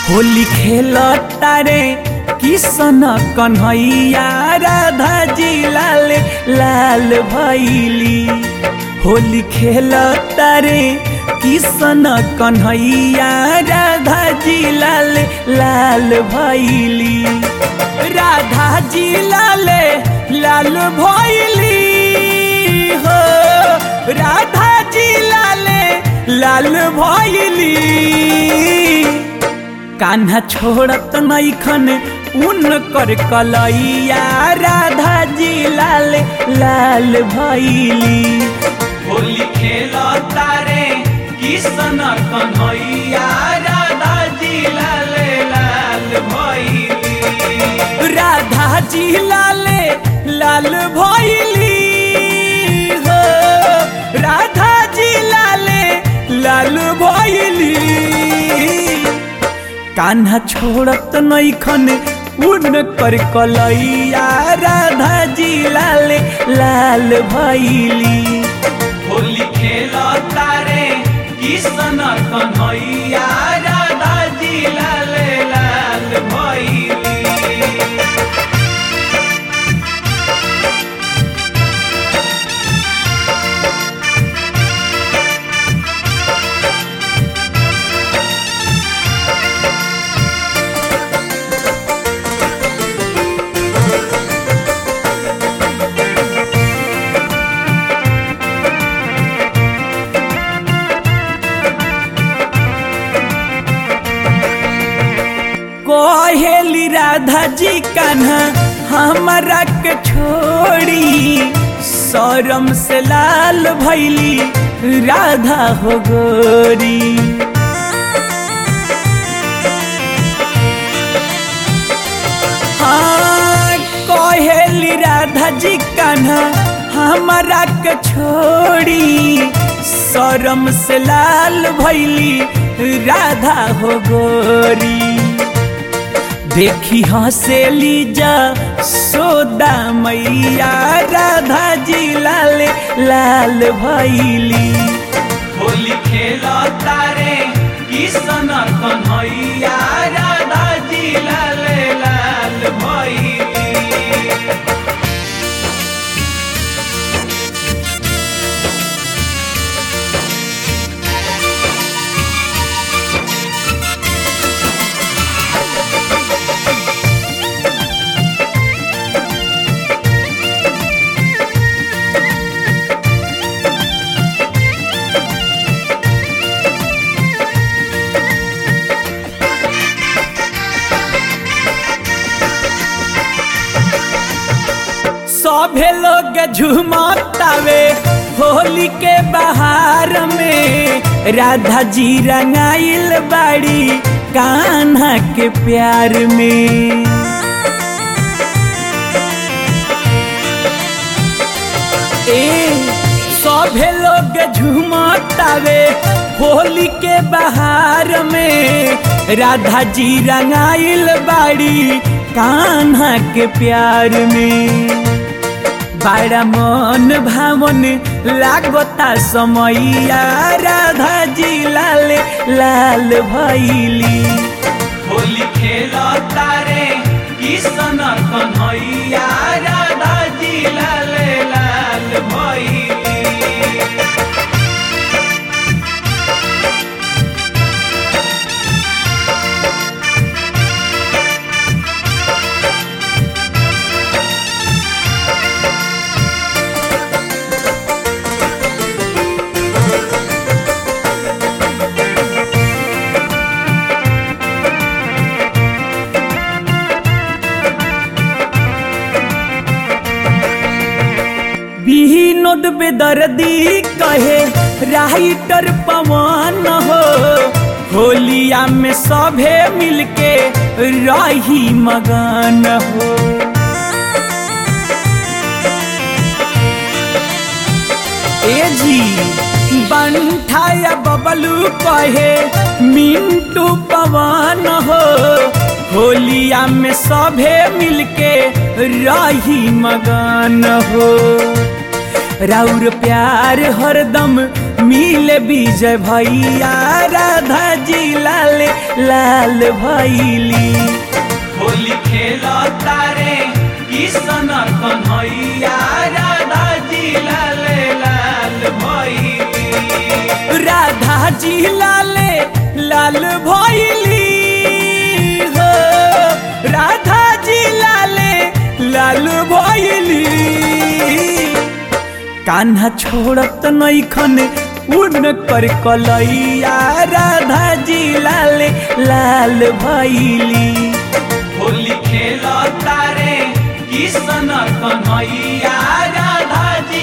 होली खेल तारे किसन कन्हैया राधा जी लाल लाल भैली होली खेल तारे किसन कन्हैया राधा जी लाल लाल भैली राधा जी लाल लाल भैली हो राधा जी लाल लाल भैली कान्हा छोड़त नैखन उन कर कलैया राधा जी लाल लाल भैली होली खेल तारे किसन कन्हैया राधा जी लाल लाल भैली राधा जी लाल लाल भैली हो राधा जी लाल लाल भैली कान्हा छोड़त नैखन उन कर कलैया राधा जी लाल लाल भैली होली खेल तारे किसन कन्हैया राधा जी लाल लाल भैली कहेली राधा जी कान्हा हमारा के छोड़ी शरम से लाल भैली राधा हो गोरी हाँ कहेली राधा जी कान्हा हमारा के छोड़ी शरम से लाल भैली राधा हो गोरी देखी हंसेली जा सोदा मैया राधा जी लाल लाल भैली होली खेल तारे किसन कन्हैया राधा जी लाल लाल भैली सभे लोग झुमतावे होली के बहार में राधा जी रंगाइल बाड़ी कान्हा के प्यार में ए सभे लोग झुमतावे होली के बहार में राधा जी रंगाइल बाड़ी कान्हा के प्यार में बड़ा मन भावन लागता समैया राधा जी लाल लाल भैली होली खेल तारे किसन कन्हैया राधा जी लाल लाल भैली विनोद बेदर्दी कहे राइटर पवन हो होलिया में सभे मिलके रही मगन हो ए जी बंठाया बबलू कहे मिंटू पवन हो होलिया में सभे मिलके रही मगन हो राउर प्यार हरदम मिले विजय भैया राधा जी लाल लाल भैली होली खेल तारे किशन कन्हैया राधा जी लाल लाल भैली राधा जी लाले लाल भैली हो राधा जी लाले लाल भैली कान्हा छोड़त नैखन उन कर कलैया राधा जी लाले लाल भैली होली खेल तारे किशन कन्हैया राधा जी